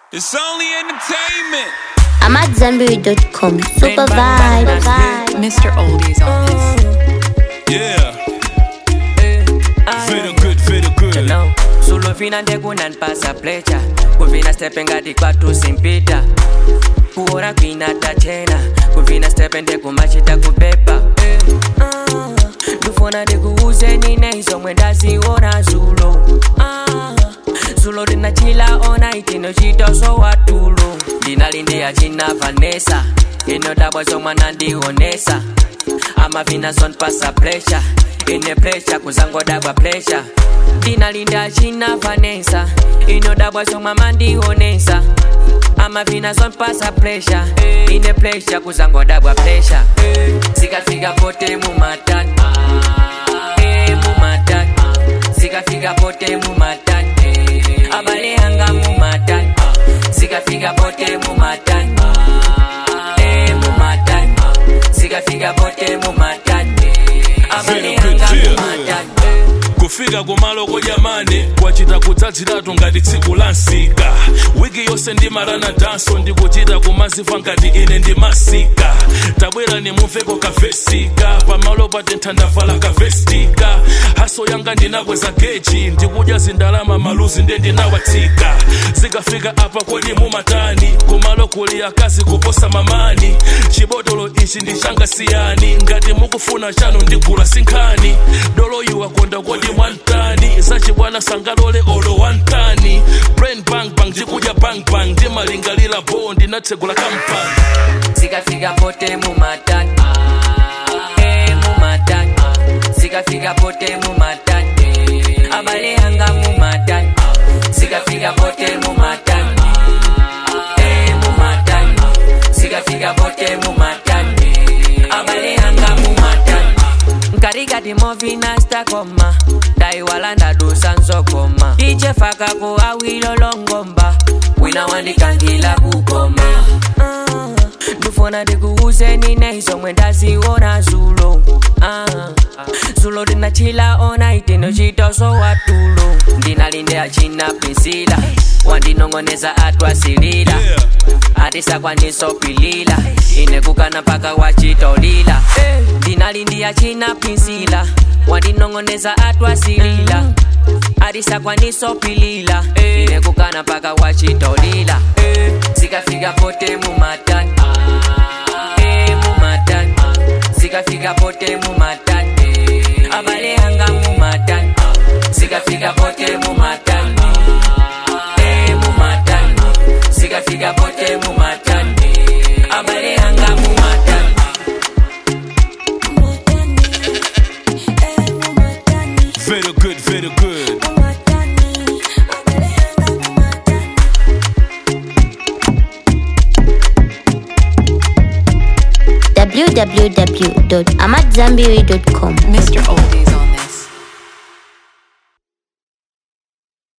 It's only entertainment. I'm at Zenberry.com. Super vibe. vibe. Mr. Oldies on this. Yeah. Feel good, feel good. Now, solo fina ndekunanipasa plecha kuvina stepe ngati kwatu simpita kuora kwina tachena kuvina stepe ndekumachita kubeba Ah, ndifuna ndikuuzeni neizomwe ndaziona zulo Ah, zulo ndinachila ona itinochita sowatulo ndinalindiya china vanesa inodabwa zomwe nandionesa amavina zonpasa pleasure ine pleasure kuzangodabwa pleasure ndinalinda china vanesa inodabwa zomwe amandionesa amavina zonpasa pleasure ine pleasure kuzangodabwa pleasure zikafika pote mumatani Eh, mumatani zikafika pote mumatani abale anga mumatani zikafika pote mumatani Eh, mumatani zikafika pote mumatani abale Feel good, anga feel mumatani kufika kumaloko jamani kwachita kutsatsiratu ngati tsiku la nsika wiki yonse ndimalana danso ndikuchita kumazifa ngati ine ndimasika tabwera nimumveko kavesika pamalo patentha ndavala kavestika haso yanga ndinakweza geji ndikudya zindalama maluzi nde ndinawatsika zikafika apa kodi mumatani kumalo kuli akazi kuposa mamani chibotolo ichi ndichanga siyani ngati mukufuna chanu ndigula sinkhani doloyu wakonda kodi mwantani zachibwana sangalole olo wantani brain bang bang ndikudya bang bang ndimalingalira bo ndinatsegula kampani zikafika pote mumatani Eh, mumatani zikafika pote mumatani abale anga mumatani zikafika pote mumatani Eh, mumatani zikafika pote mumatani abale anga mumatani nkarikati movina stakoma ndaiwala ndadusa nzokoma ichefakako awilolongomba wina wandikankila kukoma Ah, ndifuna ndikuuzeni neizomwe ndaziona zulo Ah, zulo ndinachila ona itinochitoso watulo ndinalinde achina pinsila wandinong'oneza atwasilila Yeah. atisakwaniso-pilila inekukana mpaka wachitolila ndinalindiya china pinsila wandinong'oneza atwasilila atisakwaniso-pilila inekukana mpaka wachitolila zikafika pote mumatani Eh, mumatani zikafika pote mumatani abale anga mumatani zikafika pote mumatani Eh, mumatani zikafika pote mumatani abale anga mumatani feel good feel good www.amatzambiri.com. Mr. Oldies.